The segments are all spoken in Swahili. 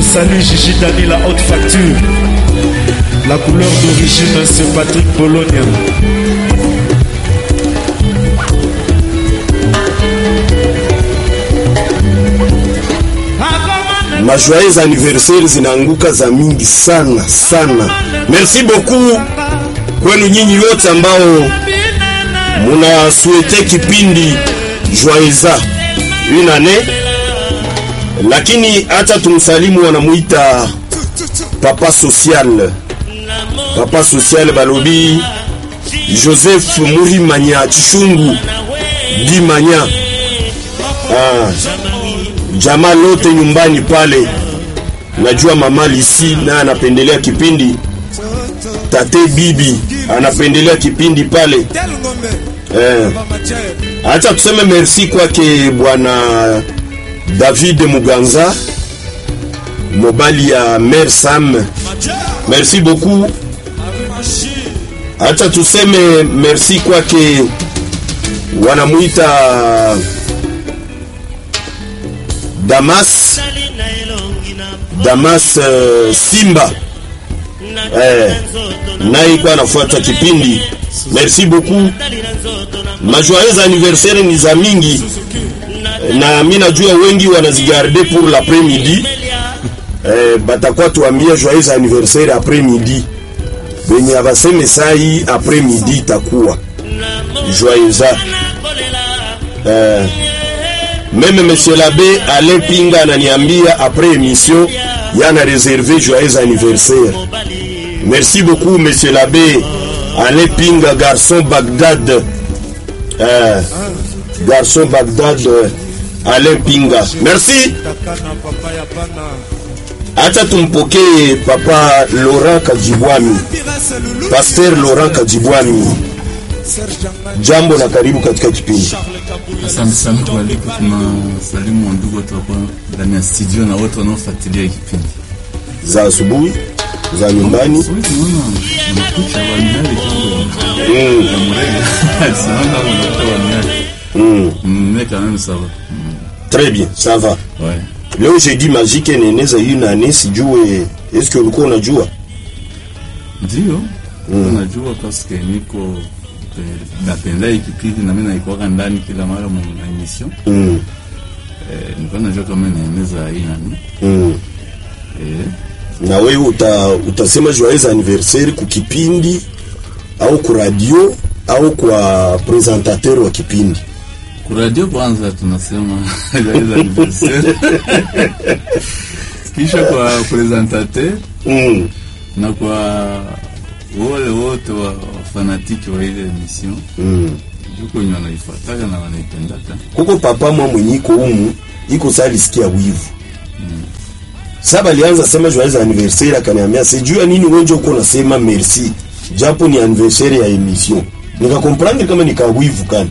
salue Gigi Dani, la haute facture. La couleur d'origine, c'est Patrick Bologna. majoyeux anniversaire zinaanguka za mingi sana sana. Merci beaucoup kwenu nyinyi wote ambao muna suete kipindi joyeza une année, lakini hata tumsalimu wanamuita papa social, papa social balobi Joseph Murimanya Chishungu Dimanya ah, jamaa lote nyumbani pale. Najua mama Lisi naye anapendelea kipindi, tate bibi anapendelea kipindi pale eh. Acha tuseme merci kwake bwana David Muganza mobali ya Mère Sam, merci beaucoup. Acha tuseme merci kwake wanamuita Damas Damas uh, Simba eh, naye kwa anafuata kipindi. Merci beaucoup. Majoyeux anniversaire ni za mingi na mi najua wengi wanazigarde pour l'après-midi eh, batakuwa tuambia joyeux anniversaire après midi, benye abaseme sai après midi itakuwa joyeux eh, Meme monsieur l'abbé Alain Pinga ananiambia après émission yana réservé joyeux anniversaire. Merci beaucoup monsieur l'abbé Alain Pinga garçon Bagdad. Euh, garçon Bagdad euh, Alain Pinga. Merci. Acha tumpokee papa Laurent Kajibwami. Pasteur Laurent Kajibwami. Jambo na karibu katika kipindi. Asante sana kwa aliko. Tuna salimu wandugu wote wako ndani ya studio na wote wanaofuatilia kipindi za asubuhi za nyumbani. Sasa tunaona mnakucha wanyali kidogo Mm, ya mrega sana mnakuta wanyali mm. mais quand même ça va Très bien, ça va. ouais Leo jeudi magique inaeneza hii nane, sijue eske ulikuwa unajua? ndio unajua paske niko eh, napenda hii kipindi na mimi naikuwaka ndani kila mara mu emission Mm, eh, nilikuwa najua kama inaeneza hii nani mm. eh Na wewe uta, utasema joyeux anniversaire kukipindi au ku radio au kwa presentateur wa kipindi? kuradio kwanza tunasema joyeux anniversaire kisha kwa presentateur Mm. na kwa wale wote wa fanatiki wa ile emission Mm. juko wenye wanaifuataka na wanaipendaka Kuko papa mwa mwenye iko humu iko saa alisikia wivu saba alianza sema joyeux anniversaire, akaniambia sijua nini wenje uko nasema merci, japo ni anniversaire ya emission. Nikakomprendre kama nikawivu kani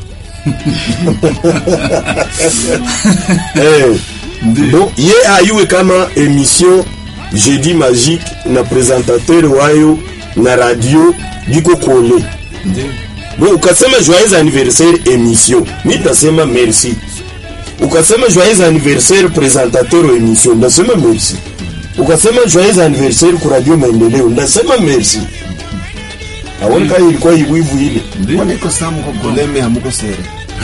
eh, bon, ye ayue kama emission jeudi magique na présentateur wayo na radio biko kole ndio Bon, ukasema joyeux anniversaire émission, mi tasema merci. Ukasema joyeux anniversaire présentateur wa émission, ndasema merci. Ukasema joyeux anniversaire ku radio maendeleo, ndasema merci. Awoni kama ilikuwa iwivu ile. ndio Mbona iko saa mko goleme hamuko sere?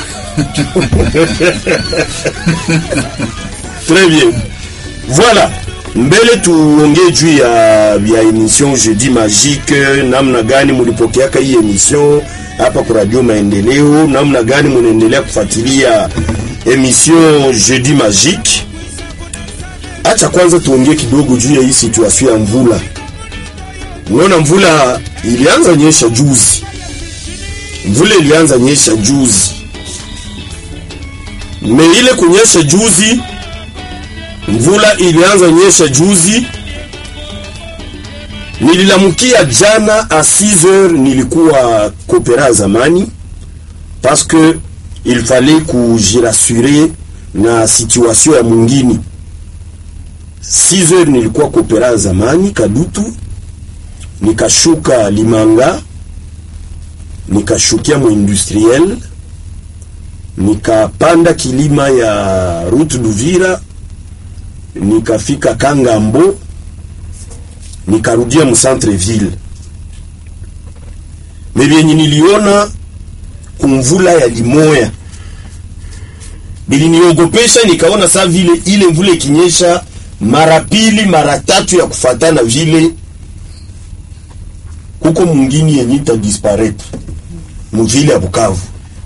Très bien. Voilà. Mbele tuongee juu ya ya emission jeudi magique, namna gani mulipokeaka hii emission hapa kwa radio Maendeleo, namna gani munaendelea kufuatilia emission jeudi magique. Acha kwanza tuongee kidogo juu ya hii situation ya mvula. Unaona mvula ilianza nyesha juzi, mvula ilianza nyesha juzi, me ile kunyesha juzi mvula ilianza nyesha juzi, nililamukia jana a 6 heures, nilikuwa kopera zamani parce que il fallait kujirassurer na situation ya mwingine. 6 heures nilikuwa kopera zamani Kadutu, nikashuka Limanga, nikashukia mu industriel, nikapanda kilima ya route d'Uvira nikafika Kangambo nikarudia mu centre ville me vyenye niliona kumvula ya limoya biliniogopesha, nikaona saa vile ile mvula ikinyesha mara pili mara tatu ya kufatana vile kuko mwingine yenye ita disparaître muvile ya Bukavu.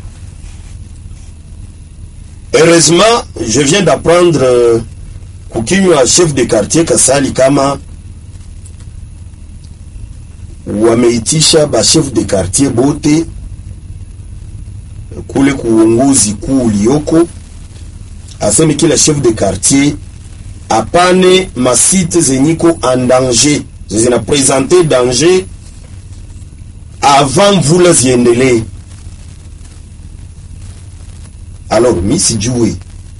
Heureusement, je viens d'apprendre euh, kukinywa chef de quartier Kasali kama wameitisha ba chef de quartier bote kule kuongozi kuu ulioko, aseme kila chef de quartier apane masite zenyiko en danger zina presente danger avant mvula ziendelee. Alors mi sijue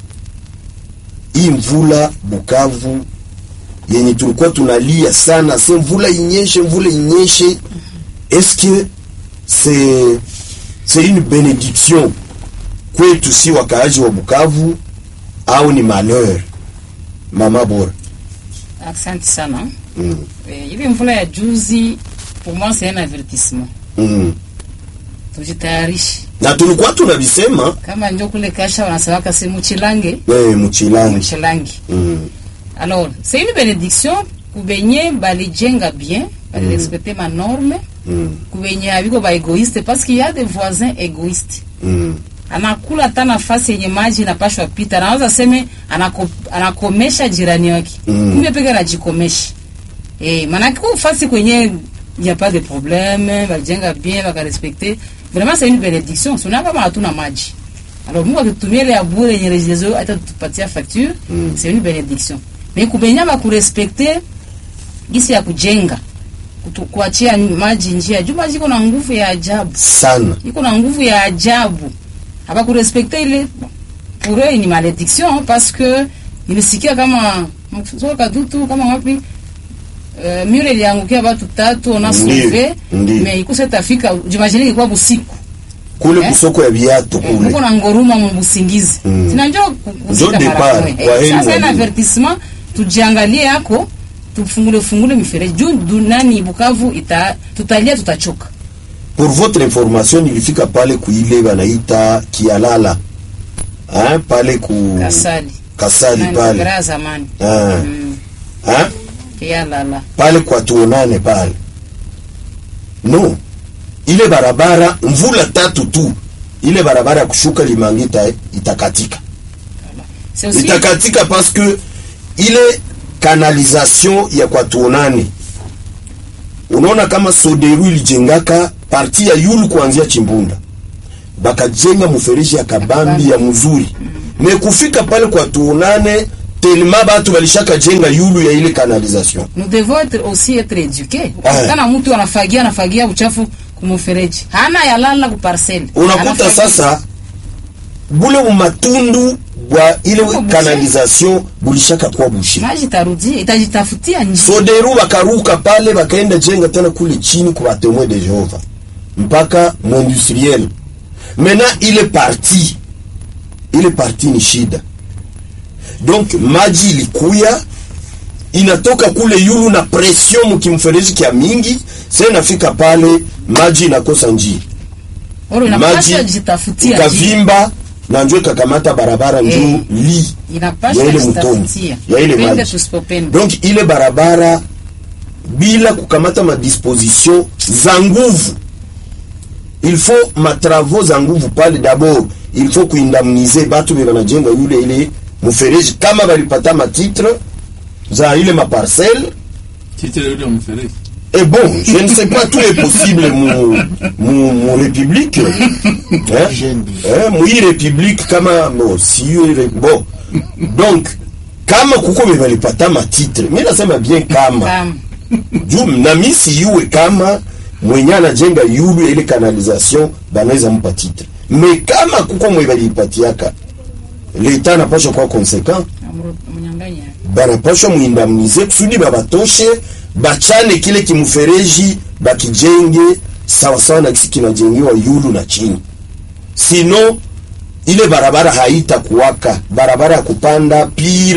hii mvula Bukavu yenye tulikuwa tunalia sana, se mvula inyeshe, mvula inyeshe, est-ce que c'est c'est une bénédiction kwetu si wakaaji wa Bukavu au ni malheur? Mama bora Asante sana. mm. Eh, ile mvula ya juzi pour moi c'est un avertissement. mm. Tujitayarishe. na tulikuwa tunavisema Kama njo kule kasha wanasemaka si muchilange, eh, mchilangi muchilangi. mm. Alors, c'est une bénédiction kubenye balijenga bien, balirespecte ma norme, Mm. kubenye abiko ba égoïste parce qu'il y a des voisins égoïstes. Mm. anakula hata nafasi yenye maji inapashwa pita, anaweza seme anako, anakomesha jirani wake Mm. kumbe peke anajikomesha eh, manake kwa fasi kwenye y a pas de problème, balijenga bien bakarespecte, vraiment c'est une bénédiction. Sio kama hatuna maji alors Mungu akitumia ile ya bure yenye rejezo hata tupatia facture Mm. c'est une bénédiction, mais kubenya bakurespecte gisi ya kujenga kutu- kuachia maji njia juu maji iko na nguvu ya ajabu sana iko na nguvu ya ajabu habakurespekte ile pour eux ni malédiction parce que nilisikia kama msoka kadutu kama wapi uh, mure iliangukia watu tatu ona Ndiyo, sauve ndiyo. mais ikusa tafika jimagine ilikuwa busiku kule Eh? kusoko ya viatu Eh, kule kuko na ngoruma mu busingizi Mm. sina njo ku- Njo kufika depart, mara moja. kwa Eh, heri sasa mwalimu. ina avertissement tujiangalie yako tufungule fungule mifereji juu du- nani Bukavu ita tutalia tutachoka pour votre information nilifika pale kuile banaita kialala hein, pale ku kasali kasali Nani, pale gra zamani Ah. Mm. hein, ya lala pale kwa tuonane pale no ile barabara mvula tatu tu ile barabara ya kushuka limangita itakatika c'est aussi itakatika parce que ile canalisation ya kwa tuonane unaona kama soderu ilijengaka parti ya yulu kuanzia chimbunda bakajenga mfereji ya kabambi ya mzuri me kufika pale kwa tuonane telema batu balishaka jenga yulu ya ile canalisation nous devons être aussi être éduqués Ah. kana mtu anafagia anafagia uchafu kumufereji hana yalala ku parcelle unakuta Anafagia. sasa bule umatundu bwa ile Uko bushe. canalisation bulishaka kuwa bushe maji tarudia itajitafutia njia soderu bakaruka pale bakaenda jenga tena kule chini kwa batemoin de jehova mpaka mwindustriel mena ile parti ile parti ni shida donc maji ilikuya inatoka kule yulu na pression mukimfereji kya mingi sa inafika pale maji inakosa njia oro maji inapaswa jitafutia njia ikavimba na njo ikakamata barabara njuu Eh. li inapaswa ya ile mtoni jitafutia ya ile pende maji tusipopende donc ile barabara bila kukamata madisposition za nguvu il faut matravaux za nguvu pale d'abord il faut kuindamnize batu be banajenga yule ile mfereji kama balipata matitre za ile maparcelle Titre yule mfereji. et bon je ne sais pas tout est possible mu, mu, mu république hein? Jeune. eh, mwi république kama bon, si bon donc kama kuko be balipata matitre mi nasema bien kama kama juu na mi siyuwe kama mwenye anajenga yulu ya ile canalisation banaweza mpa titre me kama kuko mwe balipatiaka leta anapashwa kuwa conséquent mnyanganya banapashwa muindamnize kusudi babatoshe bachane kile kimufereji bakijenge sawasawa na kisi kinajengewa yulu na chini sino ile barabara haita kuwaka barabara ya kupanda pire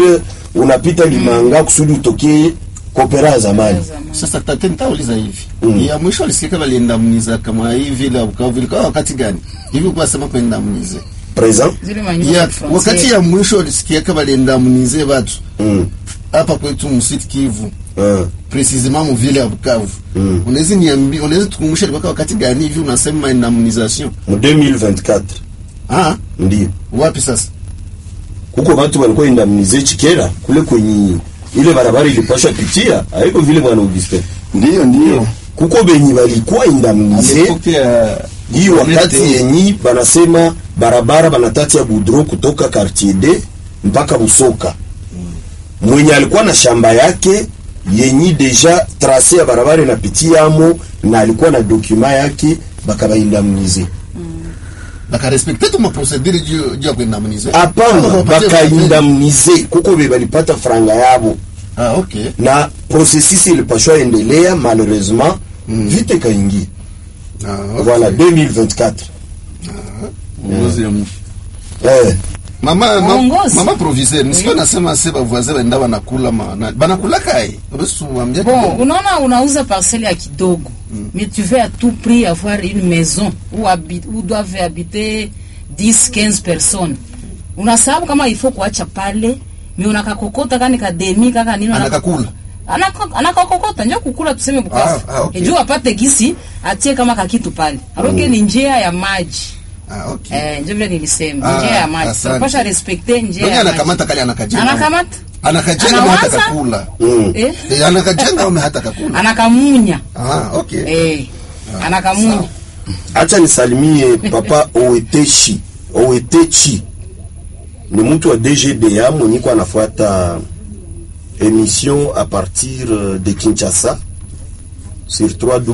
unapita limanga kusudi utokee kopera ya zamani Sasa tate nitauliza hivi. Ya mwisho alisikika waliendamuniza kama hivi ile Bukavu ilikuwa wakati gani? Hivi kwa sema kuendamunize. present zile manyumba Ya ya frontiere. wakati ya mwisho alisikia kama waliendamunize watu mm. hapa kwetu msiti Kivu. uh. Precisement mu vile ya Bukavu. Mm. Unaweza niambia, unaweza tukumbusha ilikuwa wakati gani hivi unasema indemnisation? mu 2024 Ah, ndio wapi sasa? kuko watu walikuwa indemnize chikera kule kwenye ile barabara ilipasha pitia haiko vile bwana Augustin Ndio, ndio. kuko benyi balikuwa indemnize Alipokea hii wakati Nete- yenyi banasema barabara banatati ya Boudreau kutoka quartier D mpaka Busoka. Mwenye alikuwa na shamba yake yenyi deja trase ya barabara inapitia amo na alikuwa na dokuma yake bakabaindamnize. Bakarespekte tu maprocedure juu juu ya kuindemnize. Hapana, bakaindamnize kuko be balipata franga yabo Ah, okay. na processus ilipashwa endelea, malheureusement vite kaingia. Ah, okay. Voilà 2024 uongozi ya mwisho. eh Mama, ma, Uongozi. mama proviseur, nisipo nasema se bavoisin baenda banakula ma na- banakula kai. Basi tuambie Bon, kidogo. unaona unauza parcelle ya kidogo mais tu veux à tout prix avoir une maison où, habite, où doivent habiter 10 15 personnes unasababu kama il faut kuacha pale mais unakakokota kani kademi kaka nini Anakakula. Anaka- anakakokota njo kukula tuseme bukavu Ah, ah, okay. juu apate gisi atie kama kakitu pale aroke ni njia ya maji Ah, okay. eh, njo vile nilisema Ah, njia ya maji asante. tunapasha respecte njia Ndio ya maji anakamata kale anakajenga. anakamata Anakajenga ama hata Anawaza? kakula. mm. eh? Eh, anakajenga ama hata kakula. anakamunya Ah, okay. eh, anakamunya acha nisalimie papa Owetechi Owetechi ni mtu wa DGDA mwenye kwa anafuata émission à partir euh, de Kinshasa sur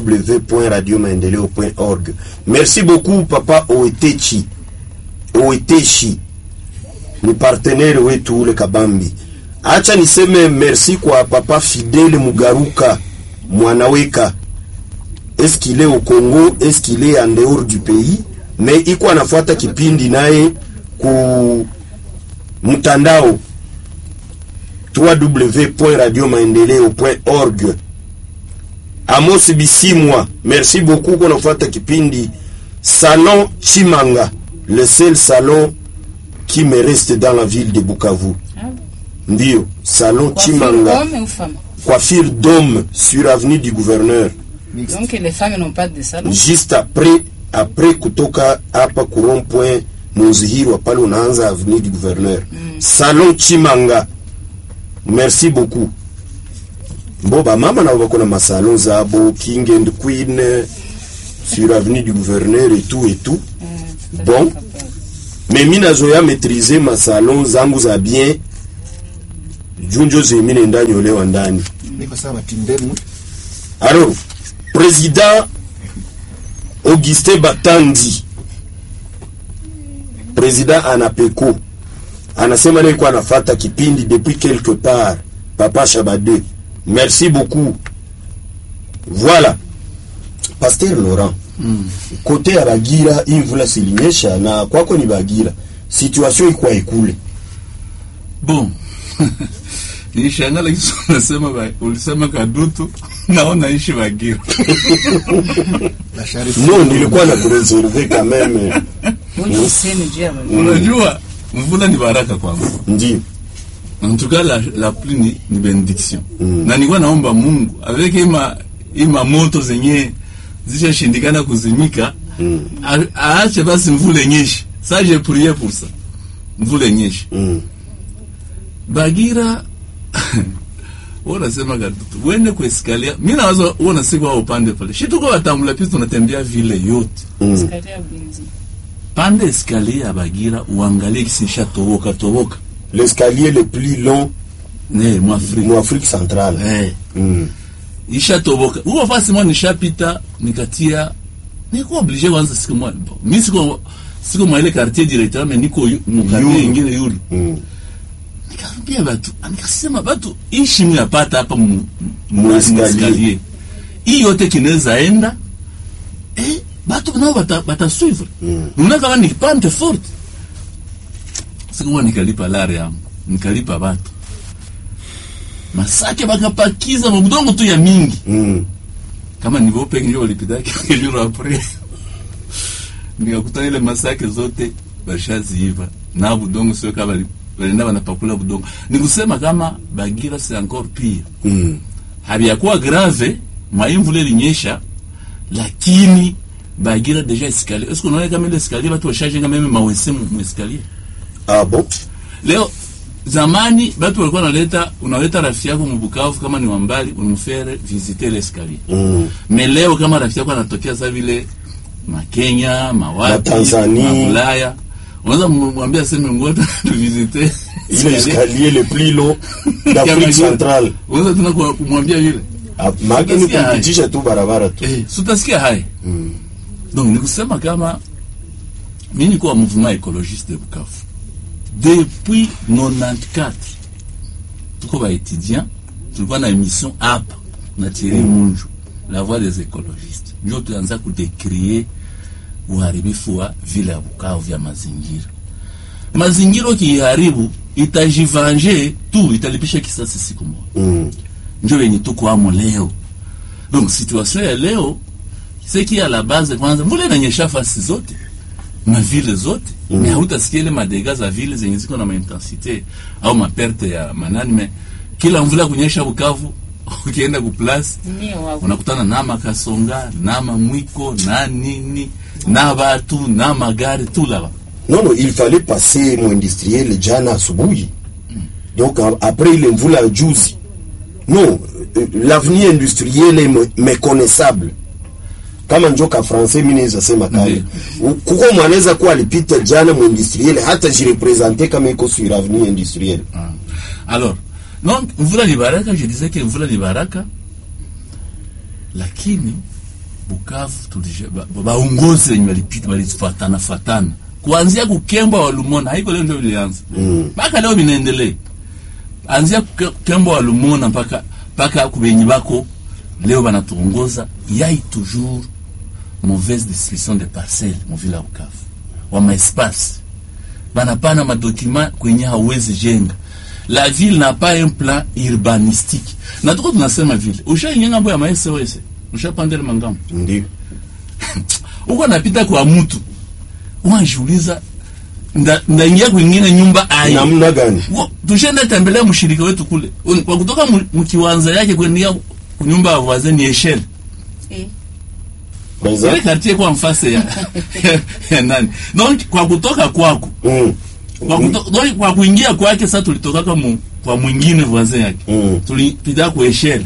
www.radiomaendeleo.org. Merci beaucoup papa Owetechi. Owetechi ni partenaire wetu ule Kabambi. Acha niseme merci kwa papa Fidele Mugaruka mwanaweka est-ce qu'il est au Congo, est-ce qu'il est en dehors du pays, mais iko anafuata kipindi naye ku mtandao www.radiomaendeleo.org. Amos Bisimwa, merci beaucoup kwa nafuata kipindi Salon Chimanga, le seul salon qui me reste dans la ville de Bukavu. Ndio, Salon Chimanga, Homme ou femme coiffure d'homme sur avenue du gouverneur. Donc les femmes n'ont pas de salon. juste après après kutoka hapa ku rond point Muzihirwa pale unaanza avenue du gouverneur salon Chimanga merci beaucoup mboba mama nabo bako na masalon zabo king and queen eh, sur avenue du gouverneur et tout et tout bon mais mi nazoya maîtriser masalon zangu za bien junjo zemi nenda nyolewa ndani Niko sawa tindenu. Alors, président Augustin Batandi, président Anapeko, anasema naye kwa anafata kipindi depuis quelque part. Papa Shabade, merci beaucoup. Voilà. Pasteur Laurent, kote ya Bagira hii mvula silinyesha na kwako ni Bagira, situation iko ikule. Bon. Nilishangala kisu unasema ba- ulisema kadutu naona ishi Bagira. La charité. Non, nilikuwa na kureserve quand même. Bonne useme juu ya wale. Unajua mvula ni baraka kwangu. Ndio. En tout cas la, la pluie ni, ni benediction. Na nilikuwa naomba Mungu avec ima ima moto zenye zishashindikana kuzimika a- aache basi mvula inyeshe. Ça j'ai prié pour ça. Mvula inyeshe. Mm. Bagira wanasema kadutu wende kueskalia. Mimi nawaza uona siku hao upande pale. Shi tuko watambula pisi tunatembea vile yote. Escalier Binzi. Pande escalier ya Bagira uangalie kisi ishatoboka toboka. L'escalier le plus long Ne mwafrika. mu Afrique centrale. Eh. Mm. ishatoboka huko fasi mwa nishapita nikatia niko oblige kwanza siku mwa bon, mi siko siko mwa ile quartier directeur mais niko yu- mu quartier Yulu. ingine yulu Mm. nikaambia batu nikasema batu ishi mnapata hapa mu Mu mu escalier. escalier hii yote kinaweza enda eh batu nao bata bata suivre Mm. unaona kama ni pante forte siku mwa nikalipa lare yangu nikalipa batu masake bakapakiza mabudongo tu ya mingi Mm. kama nivo peke ndio walipita quelques jours après nikakuta ile masake zote bashaziiva na budongo sio kama bali- balenda banapakula budongo nikusema kama bagira c'est encore pire Mm. habiyakuwa grave maimvula ilinyesha lakini bagira deja escalier est-ce qu'on kama ile escalier batu washajenga meme mawese mu mu escalier Ah bon? leo zamani batu walikuwa naleta unaleta rafiki yako mubukavu kama ni wambali unamfere visiter l'escalier Mm. me leo kama rafiki yako anatokea sa vile makenya mawapi Matanzania. maulaya unaweza mwambia aseme ngoja tuvisite Ile escalier le plus long d'Afrique centrale. unaweza tena kwa- kumwambia vile Ah, Maana ni Utasikia hai. kumpitisha tu barabara tu. eh, sutasikia haya donc nikusema kama mi nikuwa mouvement écologiste de Bukavu depuis 94 tuko baétudiant tulikuwa na émission hapa na Thierry Munju la voix des écologistes ndio tuanza kudekrie uharibifu wa vile ya Bukavu vya mazingira mazingira ukiiharibu itajivanje tu italipisha kisasi siku moja Mm. ndio yenye tuko amo leo donc situation ya leo seki ya la base kwanza mvula inanyesha fasi zote na vile zote mm. me hautasikia ile madega za vile zenye ziko na maintensite au maperte ya manani me kila mvula kunyesha Bukavu ukienda kuplasi Ndio wako. unakutana na makasonga na mamwiko na nini na batu na magari tu laba Non, non, il fallait passer mu industriel jana asubuhi. Donc a- après ile mvula ya juzi. Non, euh, l'avenir industriel est me- méconnaissable. Kama njoka français mimi naweza sema kale. U- Kuko mwanaweza kuwa alipita jana mu industriel hata jirepresenter kama iko sur avenir industriel. Alors, donc mvula ni baraka, je disais que mvula ni baraka, lakini Bukavu tulije ba- ba- baongozi wenye walipita walifatana fatana kuanzia kukembwa wa Lumona, haiko leo ndio ilianza mpaka leo vinaendelea, anzia kuke- kukembwa wa Lumona mpaka mpaka kubenyi bako leo banatuongoza yai toujours mauvaise distribution de parcelles mu vile ya Bukavu wa maespace banapana madokima kwenye hauwezi jenga la ville n'a pas un plan urbanistique na tuko tunasema vile ushaingia ngambo ya maSOS ushapandele mangambo Ndio. uko napita kwa mtu unajiuliza nda- ndaingia kwingine nyumba ai Namna gani? Wo, tushenda tembelea mshirika wetu kule Un- kwa kutoka mu- mkiwanza yake kuendea nyumba ya voisin ni eshel Eh, Par ile exemple. quartier kwa mfase ya, ya nani donc kwa kutoka kwako Mm. kwa, kuto, donc, kwa kuingia kwake sasa tulitokaka mu, kwa mwingine voisin yake Mm. tulipita kwa eshele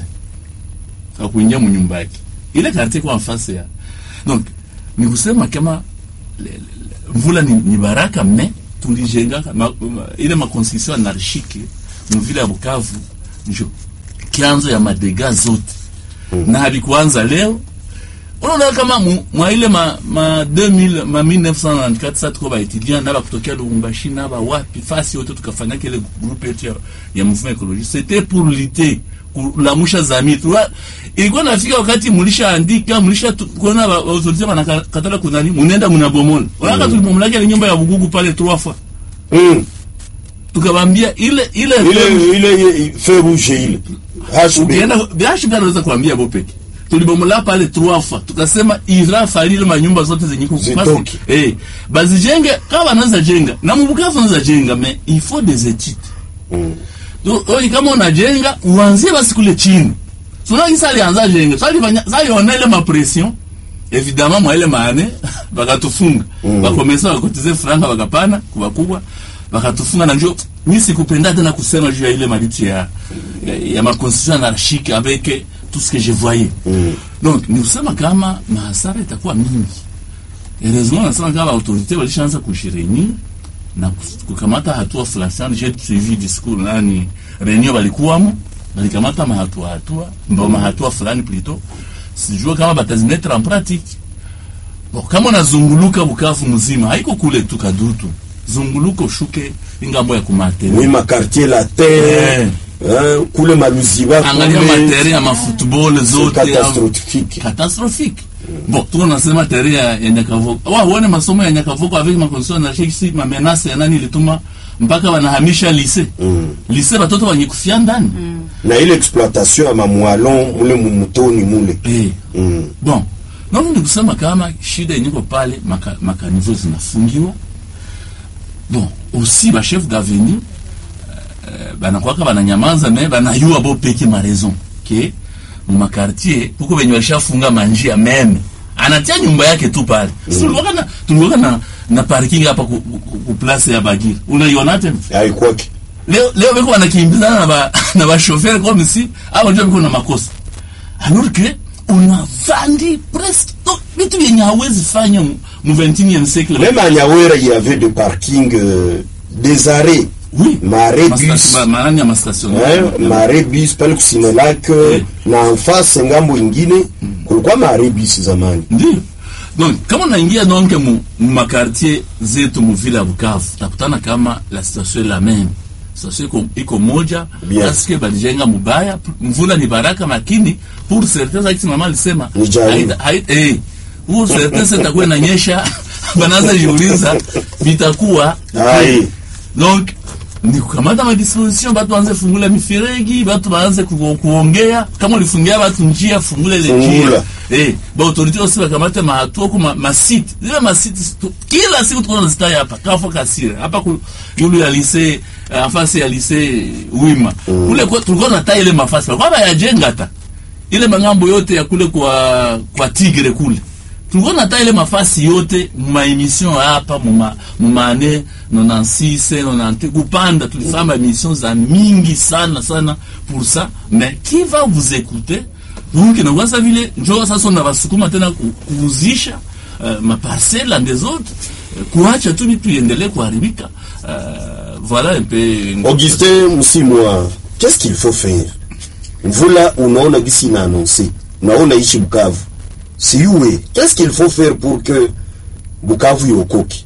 kwa kuingia mu nyumba yake ile quartier kwa mfase ya donc ni kusema kama le, le, le, mvula ni, ni baraka me tulijengaka ma, ma, ile makonstitution anarchike mu vile ya Bukavu njo kianzo ya madega zote na havikuanza leo unaona kama mu- mwa ile ma, ma 2000 ma 1994 sa tuko baetudiant na bakutokea Lubumbashi na ba wapi fasi yote tukafanya kile groupe yetu ya, ya mouvement écologiste c'était pour lutter kulamusha zamii Tuwa- ilikuwa nafika wakati mulishaandika mulisha tu- kuona ba- autorité banakatala kunani munenda munabomola unaona tulibomolaka ile nyumba ya Bugugu pale trois fois Mm. tukabambia ile ile Ile ile feu rouge ile. HB. ukienda biashi pia anaweza kuambia bo peke tulibomola pale trois fois tukasema ira falile manyumba zote zenye kuku Zitoke. eh bazijenge kama wanaweza jenga na mbukavu wanaweza jenga mais il faut des études Mm. Donc, wewe kama unajenga uanzie basi kule chini sio kisa alianza jenga sasa alifanya sasa yona ile ma pression évidemment mwa ile maane bakatufunga Mm. bakomesa bakotize franga bakapana kuba kubwa bakatufunga na njoo mimi sikupenda tena kusema juu ya ile mabiti ya ya, ya ma constitution anarchique avec tout ce que je voyais Mm. donc ni kusema kama mahasara itakuwa mingi heureusement nasema kama autorité walishaanza kujireunir na kus- kukamata hatua fulani sana. J'ai suivi discours nani reunion walikuwamo, walikamata mahatua hatua ndo mahatua fulani plutôt, sijua kama batazimetre en pratique. Bon, kama unazunguluka Bukavu mzima, haiko kule tu Kadutu, zunguluka ushuke ingambo ya kumateri Oui, ma quartier la terre. Hein, kule maluziba angalia materi ya mafootball zote catastrophique. catastrophique bon tuko nasema teri ya, ya nyakavoko wa uone masomo ya nyakavoko avec ma condition na shiki ma menace ya nani ilituma mpaka wanahamisha lise Mm. lise batoto wanyekufia ndani na ile exploitation ya mamwalon mule mumutoni mule eh. mm. bon naona ni kusema kama shida yenyeko pale maka, makanivo zinafungiwa bon aussi bachef d'avenue euh, banakwaka bananyamaza me banayua bo peke ma raison ke mumakartier kuko benye bashafunga manjia meme anatia nyumba yake tu pale mm. tulikuwaka na, tulikuwaka na, na parking hapa ku, ku, ku place ya bagiri unaiona tena aikwake leo leo beko wanakimbizana na ba na ba chauffeur comme si hao ndio beko na makosa alors que unavandi presque to- vitu yenye hawezi fanya mu mu 21e siècle même à Nyawera il y avait des parkings euh, des arrêts oui maré Mastation- bus ma- marani ya mastation Eh, mare bis pale kusinelak Eh. na mfase ngambo ingine kulikuwa mare bis zamani ndio donc kama unaingia donc mu mu makartier zetu mu vile ya Bukavu utakutana kama la situation est la même situation iko, iko moja Bien. parce que balijenga mubaya mvula ni baraka lakini pour certains akisi mama alisema Ni jaribu. haita- haita- eh pour certains itakuwa inanyesha banaanza jiuliza vitakuwa Ai. donc ni kukamata madisposition batu baanze fungula miferegi batu baanze ku- kuongea kama ulifungia batu njia fungula ile Fungula. njia eh ba autorité aussi bakamate mahatua ku ma, ma site zile ma site tu- kila siku tuko nazitaja hapa kafo kasire hapa ku yulu ya lycée uh, afasi ya lycée wima kule kwa tulikuwa na ile mafasi kwa ba yajenga hata ile mangambo yote ya kule kwa kwa tigre kule tulikuwa nata ile mafasi yote ma emission hapa muma mumane 96 90 kupanda tulifanya emission za mingi sana sana pour ça mais qui va vous écouter donc na sasa vile njoo sasa unawasukuma tena ku- kuuzisha uh, maparcelle des autres uh, kuacha tu vitu iendelee kuharibika uh, voilà un peu Augustin Msimwa qu'est-ce qu'il faut faire mvula unaona gisi ina annonce unaona ishi Bukavu siuwe qu'est-ce qu'il faut faire pour que Bukavu iokoke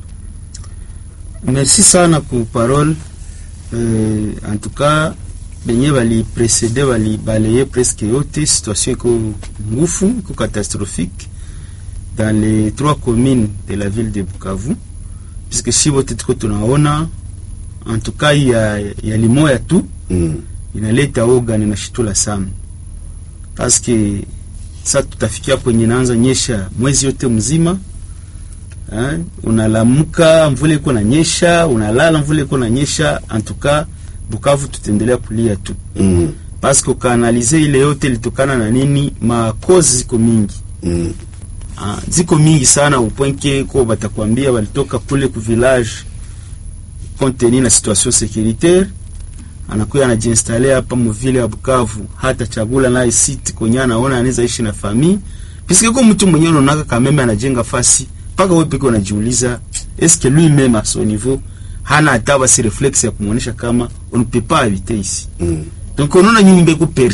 merci sana ku parole euh, en tout cas benye bali précédé bali balaye presque yote situation iko ngufu iko catastrophique dans les trois communes de la ville de Bukavu puisque si wote tuko tunaona en tout cas ya, ya limoya tu mm. inaleta oga na inashitula sana paske sa tutafikia kwenye naanza nyesha mwezi yote mzima eh, unalamuka mvula iko na nyesha unalala mvula iko na nyesha antuka Bukavu tutaendelea kulia tu Mm. paske ukaanalize ile yote ilitokana na nini makozi ziko mingi Mm. Ah, ziko mingi sana upwenke ko batakwambia walitoka kule ku village konteni na situation securitaire anakuya anajiinstale hapa muvile ya Bukavu, hata chagula naye site kwenye anaona anaweza ishi na famille piske ko mtu mwenyewe unaonaka kameme anajenga fasi mpaka wewe peke unajiuliza est-ce que lui même à son niveau hana hata basi reflexe ya kumuonesha kama on ne peut pas habiter ici Mm. donc unaona nyumba iko